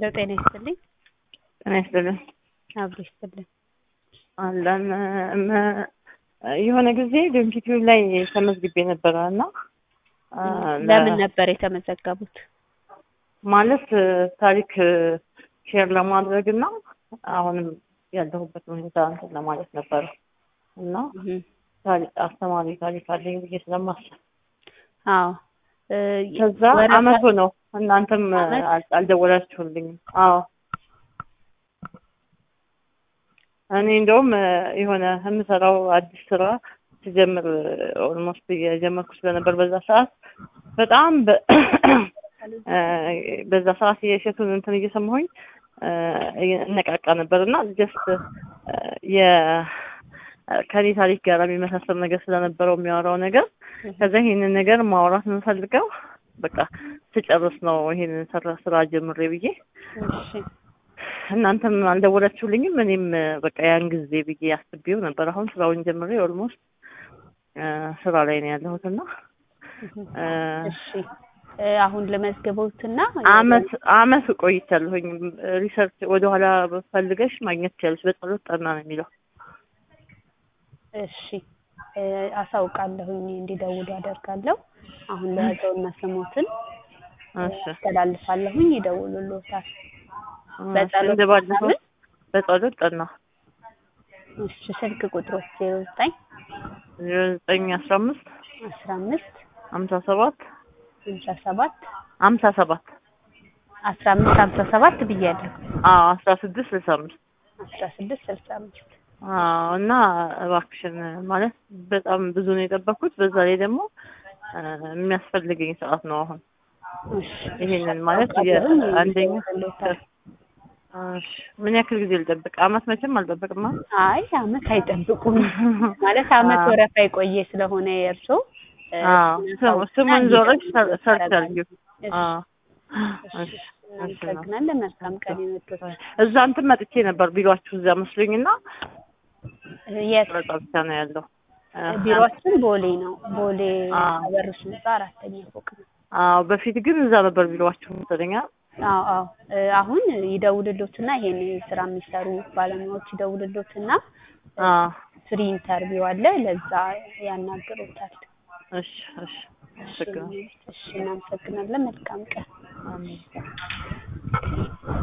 ሄሎ ጤና ይስጥልኝ። ጤና ይስጥልኝ። አብሮ ይስጥልኝ። አለን እም- የሆነ ጊዜ ዶንኪቲዩብ ላይ ተመዝግቤ ነበረ እና አ፣ ለ- ለምን ነበር የተመዘገቡት? ማለት ታሪክ ሼር ለማድረግ እና አሁንም ያለሁበት ሁኔታ እንትን ለማለት ነበረ እና እህ፣ ታሪክ አስተማሪ ታሪክ አለኝ ብዬ ስለማስብ አዎ እ፣ ከዛ ወረፋ- አመቱ ነው እናንተም አመት? አል- አልደወላችሁልኝም። አዎ እኔ እንደውም እ፣ የሆነ የምሰራው አዲስ ስራ ሲጀምር ኦልሞስት እየጀመርኩ ስለነበር በዛ ሰዓት በጣም በ- እ፣ በዛ ሰዓት የእሸቱን እንትን እየሰማሁኝ እ፣ እነቃቃ ነበር እና ጀስት የ ከኔ ታሪክ ጋር የሚመሳሰል ነገር ስለነበረው የሚያወራው ነገር ከዛ ይሄንን ነገር ማውራት የምፈልገው በቃ ስጨርስ ነው ይሄንን ስራ ስራ ጀምሬ ብዬ እሺ እናንተም አልደወላችሁልኝም። እኔም በቃ ያን ጊዜ ብዬ አስቤው ነበር። አሁን ስራውን ጀምሬ ኦልሞስት ስራ ላይ ነው ያለሁት እና እ፣ እሺ እ፣ አሁን ለመዝገቡትና አመት አመት ቆይቻለሁኝ። ሪሰርች ወደኋላ ፈልገሽ ማግኘት ትችላለሽ። በጸሎት ጠና ነው የሚለው እሺ እ፣ አሳውቃለሁኝ እንዲደውሉ አደርጋለሁ። አሁን ለያዘውና ስሞትን እሺ አስተላልፋለሁኝ ይደውሉልዎታል። እሺ፣ በጸሎት እንደ ባለፈው ምናምን? በጸሎት ጠና እሺ ስልክ ቁጥሮች ዜሮ ዘጠኝ ዜሮ ዘጠኝ አስራ አምስት አስራ አምስት ሀምሳ ሰባት ሃምሳ ሰባት ሀምሳ ሰባት አስራ አምስት ሃምሳ ሰባት ብያለሁ። አዎ አስራ ስድስት ስልሳ አምስት አስራ ስድስት ስልሳ አምስት አዎ እና እባክሽን ማለት በጣም ብዙ ነው የጠበኩት። በዛ ላይ ደግሞ እ፣ የሚያስፈልገኝ ሰዓት ነው አሁን እሺ ይሄንን ማለት አውቃለሁኝ የአንደኛ ይደውሉልዎታል። እሺ፣ ምን ያክል ጊዜ ልጠብቅ? አመት መቼም አልጠብቅማ። አይ አመት አይጠብቁም ማለት አመት አዎ። ወረፋ የቆየ ስለሆነ የእርሶ እ፣ አዎ ስሙ- ስሙን ዞረሽ ሰ- ሰርች አድርጊው። እሺ፣ አዎ እሺ፣ እሺ፣ እሺ ነው። እናመሰግናለን። መልካም ቀን ይሁንልዎት። እዛ እንትን መጥቼ ነበር ቢሯችሁ እዛ መስሎኝና የት ቀረጻ ብቻ ነው ያለው። ቢሮአችን ቦሌ ነው። ቦሌ አዎ። አበሩስ ህንጻ አራተኛ ፎቅ ነው። አዎ በፊት ግን እዛ ነበር ቢሯችሁ መሰለኝ። አ- አዎ አዎ እ፣ አሁን ይደውልሎትና ይሄን ስራ የሚሰሩ ባለሙያዎች ይደውልሎትና አዎ ፍሪ ኢንተርቪው አለ ለዛ ያናግሩታል። እሺ፣ እሺ፣ አመሰግናለሁ። እሺ እናመሰግናለን። መልካም ቀን። አሜን።